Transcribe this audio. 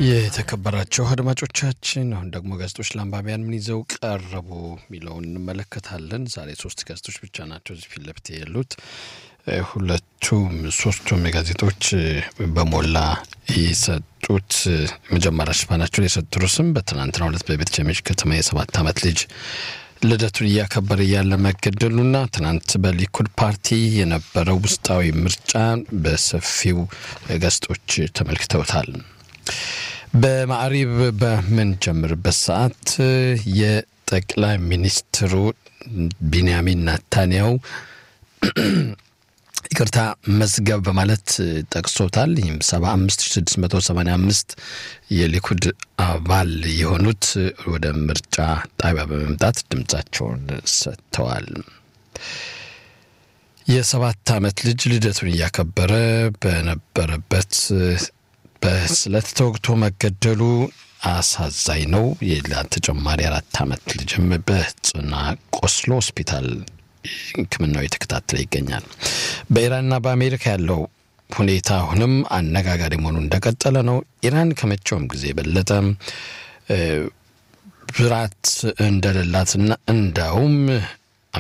የተከበራቸው አድማጮቻችን አሁን ደግሞ ጋዜጦች ለአንባቢያን ምን ይዘው ቀረቡ የሚለውን እንመለከታለን። ዛሬ ሶስት ጋዜጦች ብቻ ናቸው እዚህ ፊት ለፊት ያሉት። ሁለቱም ሶስቱም ጋዜጦች በሞላ የሰጡት መጀመሪያ ሽፋናቸውን የሰጡት ርዕስም በትናንትናው ዕለት በቤተ ሸሜሽ ከተማ የሰባት ዓመት ልጅ ልደቱን እያከበረ እያለ መገደሉና ትናንት በሊኩድ ፓርቲ የነበረው ውስጣዊ ምርጫ በሰፊው ጋዜጦች ተመልክተውታል። በማዕሪብ በምንጀምርበት ሰዓት የጠቅላይ ሚኒስትሩ ቢንያሚን ናታንያው ይቅርታ መዝገብ በማለት ጠቅሶታል። ይህም 75685 የሊኩድ አባል የሆኑት ወደ ምርጫ ጣቢያ በመምጣት ድምፃቸውን ሰጥተዋል። የሰባት ዓመት ልጅ ልደቱን እያከበረ በነበረበት በስለት ተወግቶ መገደሉ አሳዛኝ ነው። ሌላ ተጨማሪ አራት ዓመት ልጅም በጽና ቆስሎ ሆስፒታል ሕክምናው የተከታተለ ይገኛል። በኢራንና በአሜሪካ ያለው ሁኔታ አሁንም አነጋጋሪ መሆኑ እንደቀጠለ ነው። ኢራን ከመቼውም ጊዜ የበለጠ ብራት እንደሌላትና እንዳውም